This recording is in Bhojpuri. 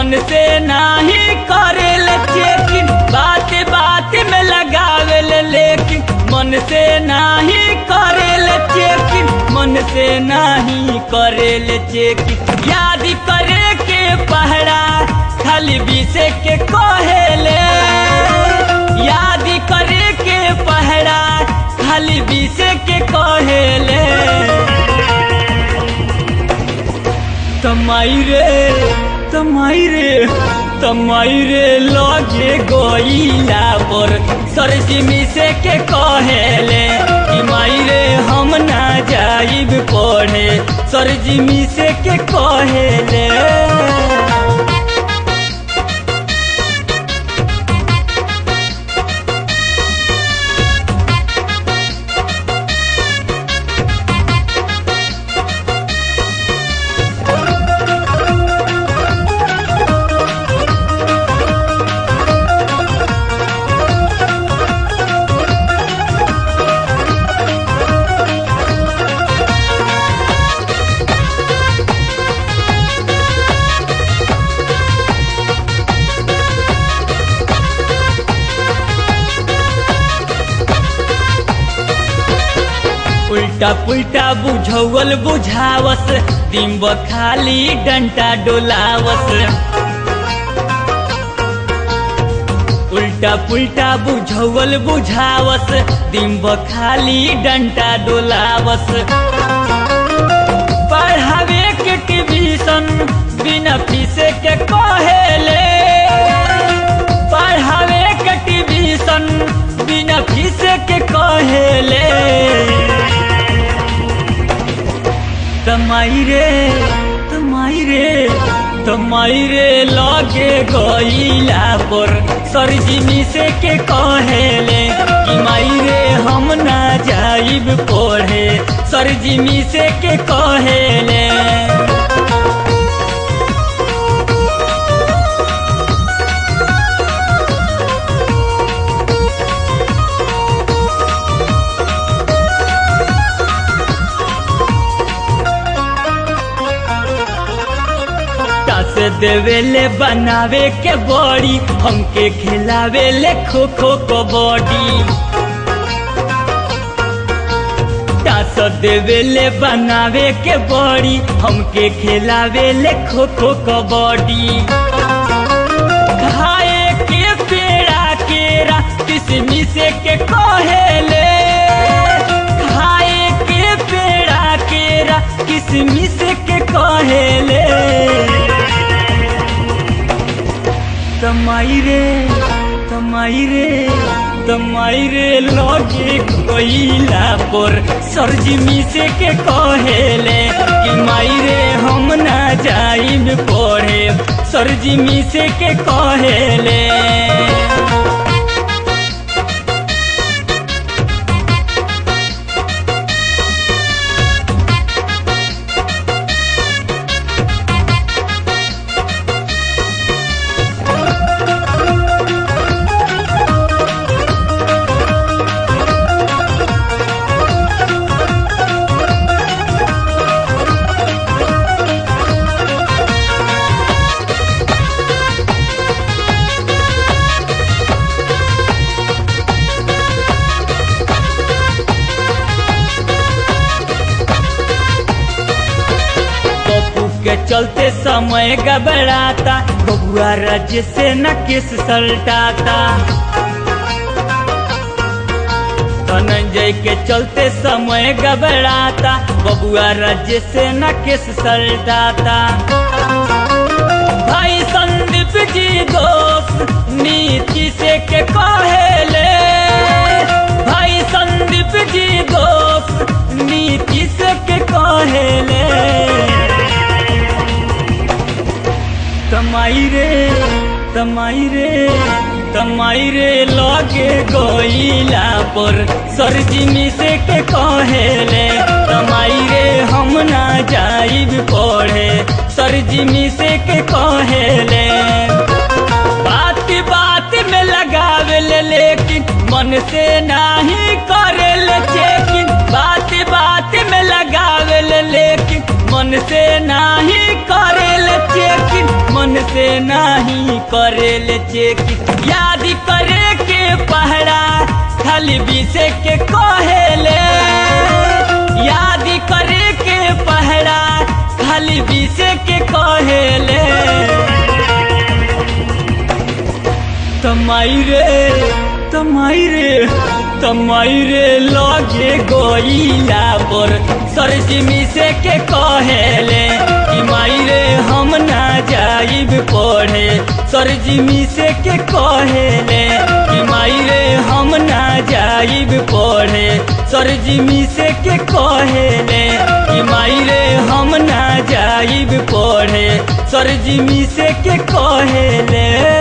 मन से नाही करेल चेकिन बात बात में लगावेल लेकिन मन से नाही करेल चेकिन मन से नाही करेल चेकिन याद करे के पहरा खाली बीसे के कहेले याद करे के पहरा खाली बीसे के कहेले तमाई रे तमाई रे तमाई रे लगे गईला पर सरजिमी से के कहेले कि माई रे हम ना जाइब पढ़े सरजिमी से के कहेले उल्टा पुल्टा बुझौल बुझावस दिम्ब खाली डंटा डोलावस उल्टा पुल्टा बुझौल बुझावस दिम्ब खाली डंटा डोलावस पढ़ावे के ट्यूशन बिना फीसे के कहेले पढ़ावे के ट्यूशन बिना फीसे के कहेले तमाई रे तमाई रे तमाई रे लगे गईला पर सरजिमी से के कहेले कि माई रे हम ना जाइब पढ़े सरजिमी से के कहेले से देवेले बनावे के बड़ी हमके खिलावे ले खो खो कबड्डी टास देवेले बनावे के बड़ी हमके खिलावे ले खो खो कबड्डी खाए के पेड़ा केरा किसमी से के कहेले खाए के पेड़ा केरा किसमी से के कहेले तमाई रे तमाई रे तमाई रे लगे कोइला पर सरजिमी से के कहेले कि माई रे हम ना जाइब पढ़े सरजिमी से के कहेले के चलते समय घबराता बबुआ राज्य से न किस सलटाता धनंजय के चलते समय घबराता बबुआ राज्य से न किस सलटाता भाई संदीप जी दोस्त नीति से के कहेले भाई संदीप जी दोस्त नीति से के कहेले तमाई रे तमाई रे तमाई रे लगे गईला पर सरजिमी से के कहेले तमाई रे हम ना जाइब पढ़े सरजिमी से के कहेले बात बात में लगावेले लेकिन मन से नाही करेले चेकिन बात बात में लगावेले लेकिन मन से नाही करेले चेकिन मन से ना करेले चेकिंग याद करे के पहरा खाली बीसे के कहेले याद करे के पहरा खाली बीसे के कहेले तमाई रे तमाई रे तमाई रे लगे गोइला पर सरजिमी से के कहेले कि माई रे हम ना जाइब पढ़े सरजिमी से के कहेले कि माई रे हम ना जाइब पढ़े सरजिमी से के कहेले कि माई रे हम ना जाइब पढ़े सरजिमी से के कहेले